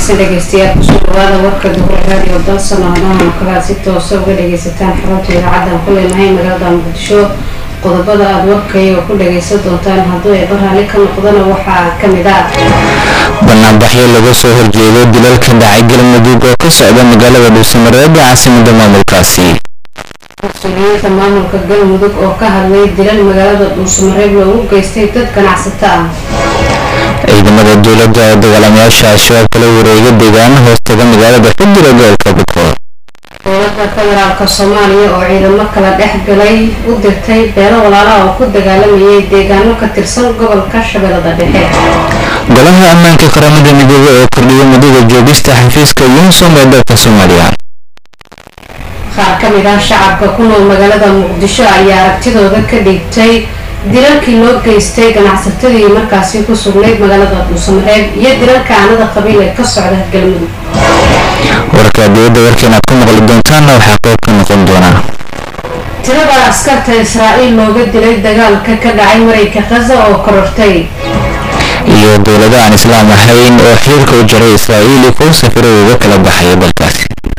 wanaagsan dhegeystayaal kusoo dhawaada warka duhur raadiyo dalsan oo kalaad si toosa uga dhageysataan xarunta idaacaddan ku leenahay magaalada muqdisho qodobada aada warkaya ku dhageysan doontaan hadduu ay baraalli ka noqdana waxaa ka mid ah banaanbaxyo laga soo horjeedo dilalka dhacay galmudug oo ka socda magaalada dhuusamareeb ee caasimada maamulkaasi mas-uuliyiinta maamulka galmudug oo ka hadlay dilal magaalada dhuusamareeb loogu geystay dad ganacsato ah ciidamada dowladda oo dagaalamayaasha al-shabaab kala wareega deegaana hoostaga magaalada xudura gobolka bukool dowladda federaalka soomaaliya oo ciidamo kala dhex galay u dirtay beelo walaalaha oo ku dagaalamayay deegaano ka tirsan gobolka shabeellada dhexe golaha ammaanka qaramada midoobey oo kordhiyay muddada joogista xafiiska yunsom ee dalka soomaaliya qaar ka mid ah shacabka ku nool magaalada muqdisho ayaa aragtidooda ka dhigtay dilalkii loo geystay ganacsatadii markaasi ku sugnayd magaalada dhuusamareeb iyo dilalka aanada qabiil ee ka socda galmudug warka dowladda warkeena aad ku maqli doontaanna waxaa qayb ka noqon doonaa tirada askarta israa'iil looga dilay dagaalka ka dhacay marayka khaza oo korortay iyo dowlado aan islaam ahayn oo xiriirka u jaray israa'iili kuwa safiray uga kala baxaya dalkaasi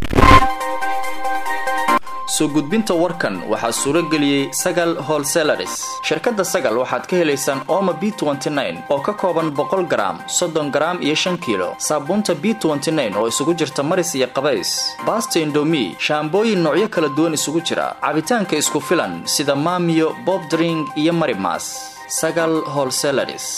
soo gudbinta warkan waxaa suuro geliyey sagal holselaris shirkadda sagal waxaad ka helaysaan ooma b oo ka kooban boqol garaam soddon garaam iyo shan kiilo saabuunta b oo isugu jirta maris iyo qabays baasta indomi shaambooyin noocyo kala duwan isugu jira cabitaanka isku filan sida maamiyo bobdring iyo marimas sagal holselaris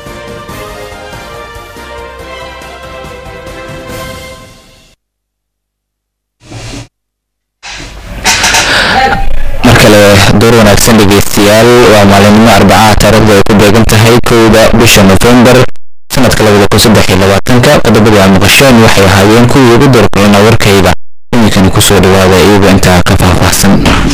mar kale door wanaagsan dhegeystayaal waa maalinimo arbacaha taariikhda ay ku beegan tahay kowda bisha nofembar sanadka labada kun saddex iyo labaatanka qodobada aa maqasheen waxay ahaayeen kuwii ugu doorkulana warkayda iminkani kusoo dhawaada iyagoo intaa ka faahfaahsan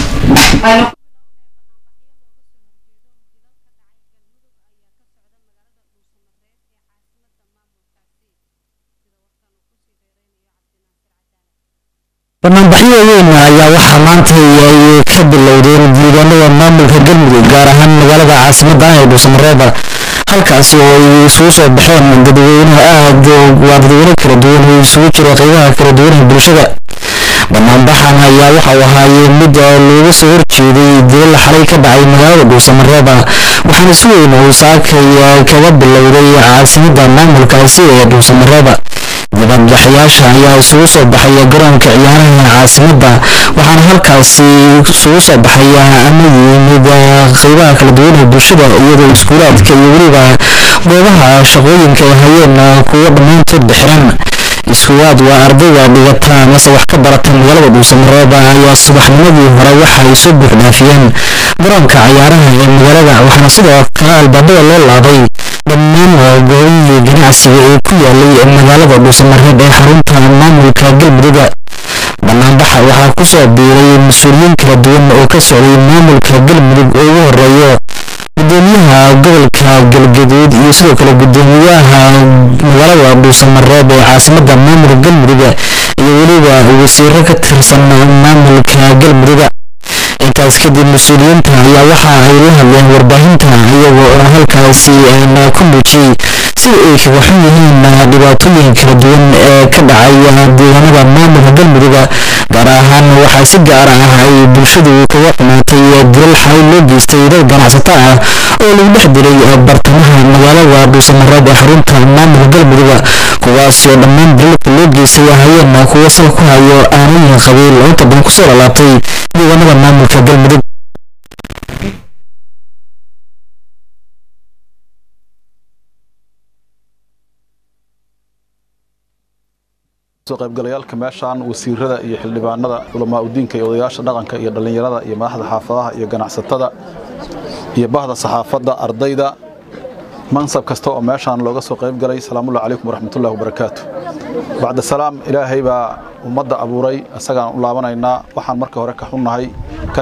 banaanbaxyo weyn ayaa waxaa maanta ay ka bilowdeen deegaanada maamulka galmudug gaar ahaan magaalada caasimada ee dhuusamareeba halkaasi oo ay isugu soo baxeen dadweyne aad waa dadweyne kala duwan oo isugu jiro qeybaha kala duwan ee bulshada banaanbaxan ayaa waxau ahaayee mid looga soo horjeeday dilal xalay ka dhacay magaalada dhuusamareeba waxaana si weyn uu saakay kaga bilowday caasimada maamulkaasi ee dhuusamareeba dibadbaxayaasha ayaa isugu soo baxaya garoonka ciyaaraha caasimada waxaana halkaasi isugu soo baxaya ama yimid qeybaha kala duwan ee bulshada iyadoo iskuulaadka iyo weliba goobaha shaqooyinka ay hayeen kuwo dhammaantoodba xiran iskuwaad waa ardayda dhigata amase wax ka barata magaalada dhuusamareeba ayaa subaxnimadii hore waxa ay soo buuxdhaafiyeen garoonka ciyaaraha ee magaalada waxaana sidoo kale albaabada loo laabay dhammaan goobihii ganacsiga ee ku yaalay magaalada dhuusamareeb ee xarunta maamulka galmuduga banaanbaxa waxaa kusoo biiray mas-uuliyiin kala duwan oo ka socday maamulka galmudug oo ugu horeeyo gudoomiyaha gobolka galgaduud iyo sidoo kale gudoomiyaha magaalada dhuusamareeb ee caasimada maamulka galmuduga iyo weliba wasiiro ka tirsan maamulka galmuduga intaas kadib mas-uuliyiinta ayaa waxa ay la hadleen warbaahinta iyagoo oo halkaasi ku muujiyey sida ay kaga xun yihiin dhibaatooyin kala duwan ee ka dhacaya deegaanada maamulka galmuduga gaar ahaan waxaa si gaar ah ay bulshadu kaga xumaatay dilal xalay loo geystay dad ganacsato ah oo lagu dhex dilay bartamaha magaalada dhuusamareeb ee xarunta maamulka galmuduga kuwaasoo dhammaan dilalka loo geystay ahayeen kuwo sal ku hayo aanooyin qabiil oo inta badan kusoo lalaabtay deegaanada maamulka galmudug soo qaybgalayaalka meeshaan wasiirada iyo xildhibaanada culamaa udiinka iyo odayaasha dhaqanka iyo dhallinyarada iyo madaxda xaafadaha iyo ganacsatada iyo bahda saxaafadda ardayda mansab kasta oo meeshaan looga soo qaybgalay salaamullahi calaykum waraxmatullahi wabarakaatu bacda salaam ilaahay baa ummadda abuuray isagaan u laabanaynaa waxaan marka hore ka xunnahay ka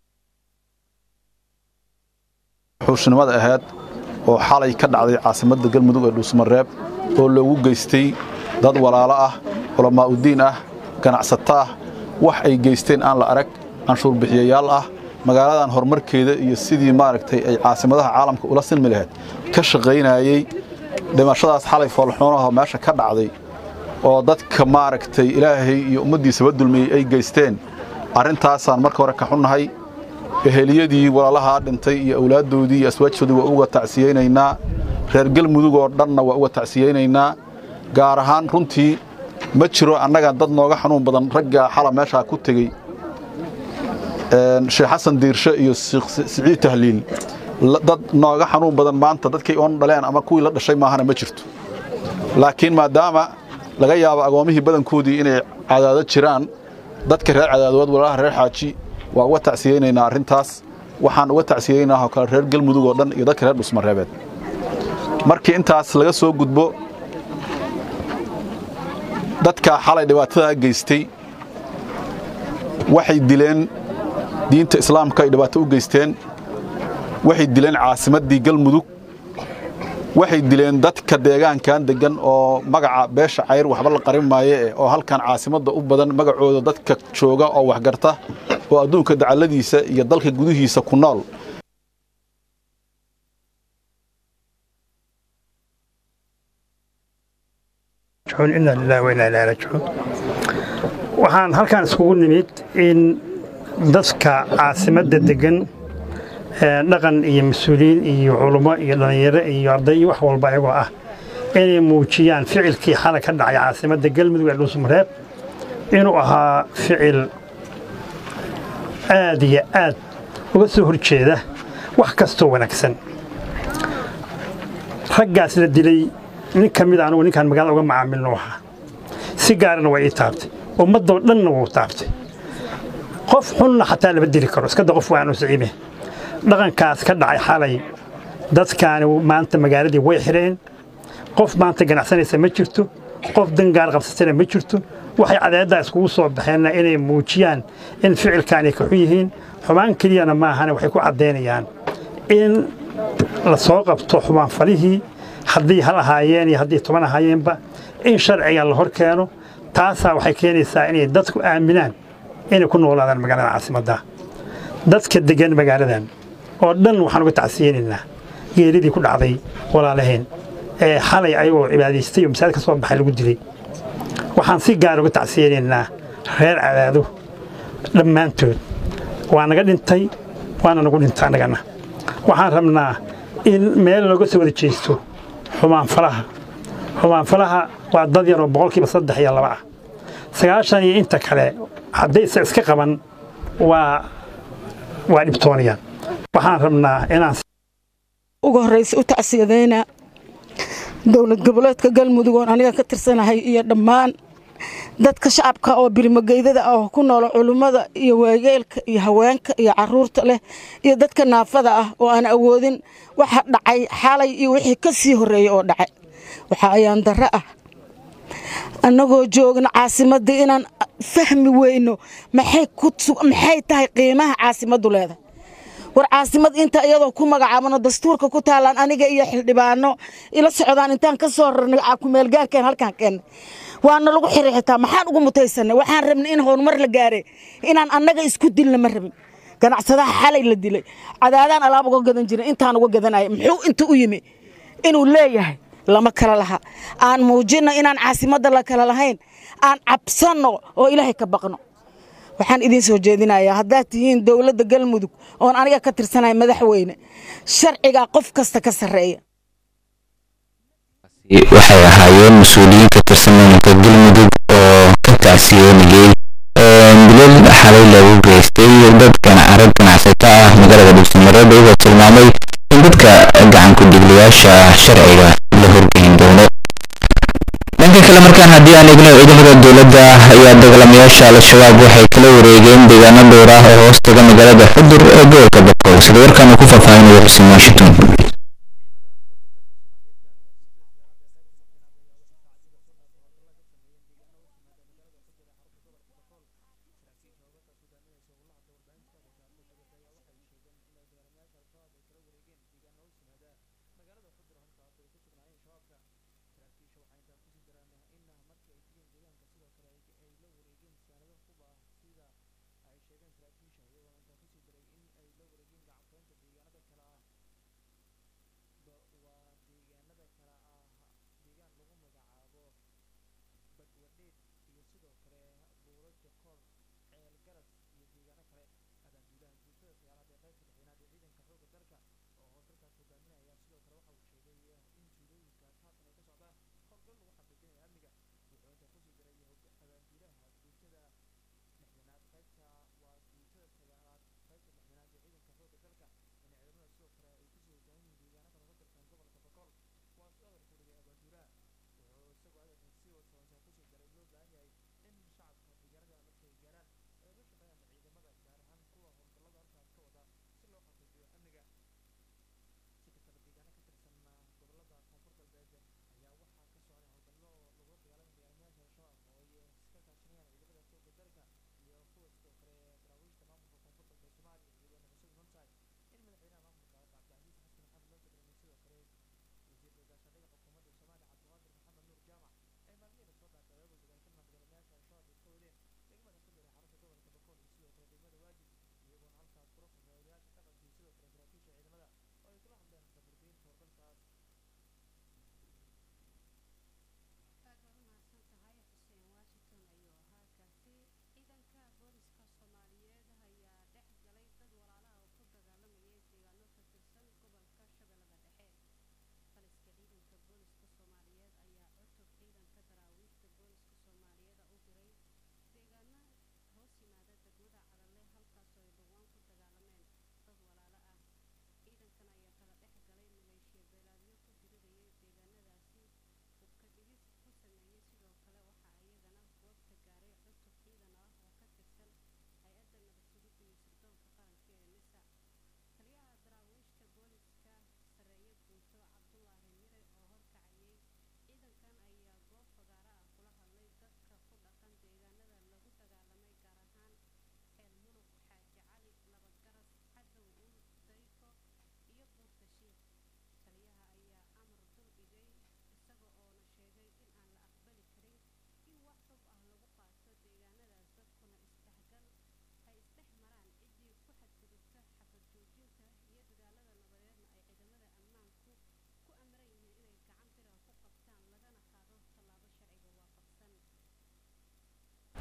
xuushnimada ahayd oo xalay ka dhacday caasimadda galmudug ee dhuusmareeb oo loogu geystay dad walaalo ah culamaa udiin ah ganacsato ah wax ay geysteen aan la arag canshuur bixiyayaal ah magaaladan horumarkeeda iyo sidii maaragtay ay caasimadaha caalamka ula silmi lahayd ka shaqaynayey dhimashadaas xalay foolxuunaha meesha ka dhacday oo dadka maaragtay ilaahay iyo ummaddiisaba dulmiyey ay geysteen arrintaasaan marka hore ka xunnahay eheliyadii walaalahaa dhintay iyo awlaaddoodii iyo aswaajtoodii waa uga tacsiyeynaynaa reer galmudug oo dhanna waa uga tacsiyeynaynaa gaar ahaan runtii ma jiro annaga dad nooga xanuun badan ragga xala meeshaa ku tegey sheekh xasan diirshe iyo siciid tahliil dad nooga xanuun badan maanta dadkay oon dhaleen ama kuwii la dhashay maahana ma jirto laakiin maadaama laga yaabo agoomihii badankoodii inay cadaado jiraan dadka reer cadaadood walaalaha reer xaaji waa uga tacsiyeynaynaa arrintaas waxaan uga tacsiyeynaah oo kale reer galmudug oo dhan iyo dadka reer dhusmareebeed markii intaas laga soo gudbo dadka xalay dhibaatadaa geystay waxay dileen diinta islaamka ay dhibaato u geysteen waxay dileen caasimaddii galmudug waxay dileen dadka deegaankan deggan oo magaca beesha cayr waxba la qarin maaye oo halkan caasimadda u badan magacooda dadka jooga oo waxgarta oo adduunka dacalladiisa iyo dalka gudihiisa ku nool waxaan halkaan iskugu nimid in dadka caasimadda deggan dhaqan iyo mas-uuliyiin iyo culummo iyo dhallinyaro iyo arday iyo wax walba ayagoo ah inay muujiyaan ficilkii xalay ka dhacay caasimadda galmudug ee dhuusmareeb inuu ahaa ficil aad iyo aad uga soo horjeeda wax kastoo wanaagsan raggaas la dilay nin ka mid anugu ninkaan magaalada uga macaamilno ahaa si gaarana waa ii taabtay ummaddoo dhanna wuu taabtay qof xunna xataa lama dili karo iskada qof waanu siciime dhaqankaas ka dhacay xalay dadkaani maanta magaaladii way xidheen qof maanta ganacsanaysa ma jirto qof dangaar qabsatana ma jirto waxay cadeeddaa iskugu soo baxeenna inay muujiyaan in ficilkaanay ka xun yihiin xumaan keliyana maahane waxay ku caddaynayaan in la soo qabto xumaanfalihii haddii hal ahaayeen iyo haddii toban ahaayeenba in sharciga la hor keeno taasaa waxay keenaysaa inay dadku aaminaan inay ku noolaadaan magaalada caasimadda dadka deggan magaaladan oo dhan waxaan uga tacsiyeynaynaa geeridii ku dhacday walaalaheen ee xalay ayagoo cibaadaystay oo masaajid ka soo baxay lagu dilay waxaan si gaar uga tacsiyeynaynaa reer cadaado dhammaantood waa naga dhintay waana nagu dhintay annagana waxaan rabnaa in meel looga soo wada jeesto xumaanfalaha xumaanfalaha waa dad yar oo boqolkiiba saddex iyo laba ah sagaashan iyo inta kale haddaysa iska qaban waa waa dhibtoonayaan waxaan rabnaa inaan ugu horraysa u tacsiyadayna dowlad goboleedka galmudug oon aniga ka tirsanahay iyo dhammaan dadka shacabka oo birimogeydada ah oo ku noola culummada iyo waayeelka iyo haweenka iyo caruurta leh iyo dadka naafada ah oo aan awoodin waxa dhacay xalay iyo wixii ka sii horreeyey oo dhacay waxa ayaan darro ah annagoo joogna caasimaddii inaan fahmi weyno maxay tahay qiimaha caasimaddu leedahay war caasimad inta iyadoo ku magacaabano dastuurka ku taalaan aniga iyo xildhibaano ila socdaan intaan ka soo rarnay kumeelgaarkeen halkaan keennay waana lagu xiray xitaa maxaan ugu mutaysanay waxaan rabnay in horumar la gaare inaan annaga isku dilna ma rabin ganacsadaha xalay la dilay cadaadaan alaab uga gadan jirin intaan uga gadanaya muxuu inta u yimi inuu leeyahay lama kala laha aan muujinno inaan caasimadda la kala lahayn aan cabsanno oo ilaahay ka baqno waxaan idiin soo jeedinayaa haddaad tihiin dowladda galmudug oon aniga ka tirsanaya madaxweyne sharcigaa qof kasta ka sarreeya waxay ahaayeen mas-uuliyiin ka tirsan maamulka galmudug oo ka tacsiyoonayey bilal xalay lagu geystay dadkan arag ganacsato ah magaalada dhuusamareeb iyagoo tilmaamay in dadka gacanku dhigliyaasha sharciga la horgeyn doono dhanka kale markaan haddii aan eegno ciidamada dowladda ayaa dagaalamayaasha al-shabaab waxay kala wareegeen deegaano dhowr ah oo hoos taga magaalada xudur ee gobolka boqol sida warkaan uu ku faahfaahinayo xuseen washington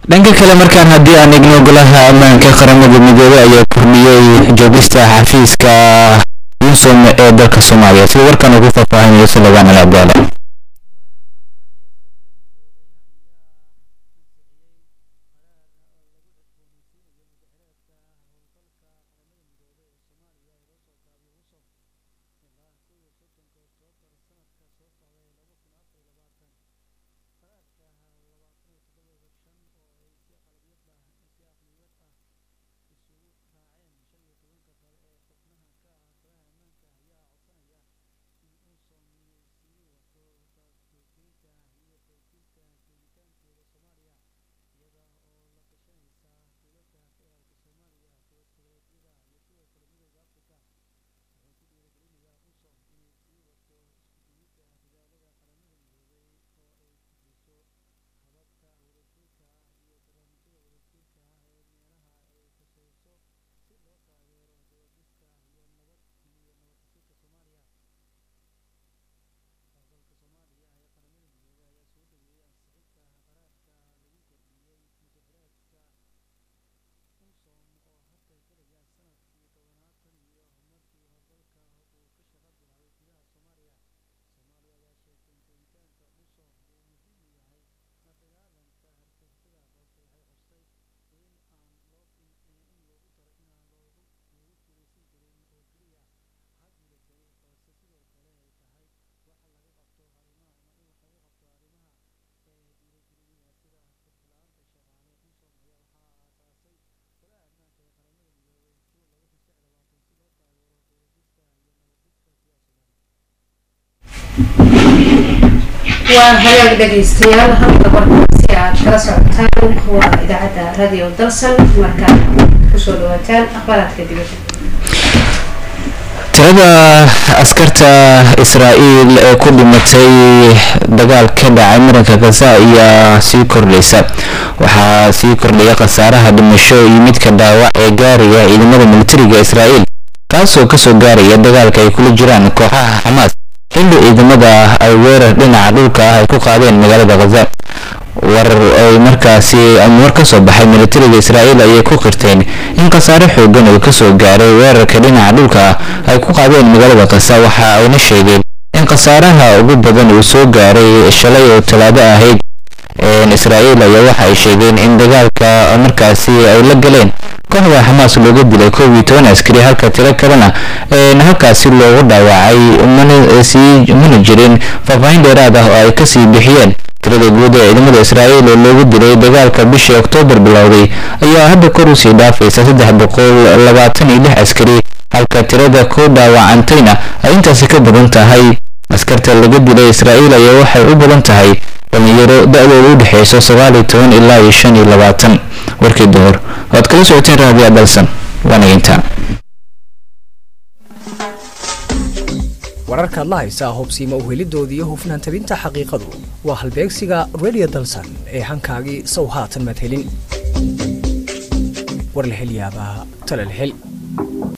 dhanka kale markaan haddii aan igno golaha ammaanka qaramada midoobey ayaa kordhiyey joogista xafiiska yunsum ee dalka soomaaliya sida warkan ugu faahfaahinayo suleymaan al abdaala waa hagaag dhegaystayaal halka warkaasi aad kala socotaan waa idaacadda radio dalsan markaa kusoo dhawaataan akhbaaraadka dibadda tirada askarta israa'iil ee ku dhimatay dagaal ka dhacay muranka gaza ayaa sii kordhaysa waxaa sii kordhaya khasaaraha dhimasho iyo midka dhaawac ee gaaraya ciidamada militariga israa'iil kaasoo kasoo gaaraya dagaalka ay kula jiraan kooxaha xamaas xilli ciidamada ay weerar dhinaca dhulka ah ay ku qaadeen magaalada khaza war ay markaasi war ka soo baxay militariga israa'iil ayay ku qirteen in khasaare xoogan uu kasoo gaaray weerarka dhinaca dhulka ah ay ku qaadeen magaalada khaza waxa ayna sheegeen in khasaaraha ugu badan uu soo gaaray shalay oo talaado ahayd israa'iil ayaa waxa ay sheegeen in dagaalka markaasi ay la galeen kooxda xamaas looga dilay koob iyo toban askari halka tiro kalena halkaasi loogu dhaawacay mana jirin faahfaahin dheeraad ah oo ay kasii bixiyeen tirada guud ee ciidamada israa'iil oo loogu dilay dagaalka bishii oktoobar bilowday ayaa hadda kor usii dhaafaysa saddex boqol labaatan iyo lix askari halka tirada ku dhaawacantayna ay intaasi ka badan tahay askarta laga dilay israa'iil ayaa waxay u badan tahay dhalinyaro da-dooda u dhexeyso sagaal iyo toban ilaa iyo shan iyo labaatan warkii duhur waad kala socoteen raadiya dalsan waana intaa wararkaad la haysaa hubsiima uhelidoodii iyo hufnaan tabinta xaqiiqadu waa halbeegsiga radio dalsan ee hankaagii sow haatan madhelin war la hel yaabaa tala la hel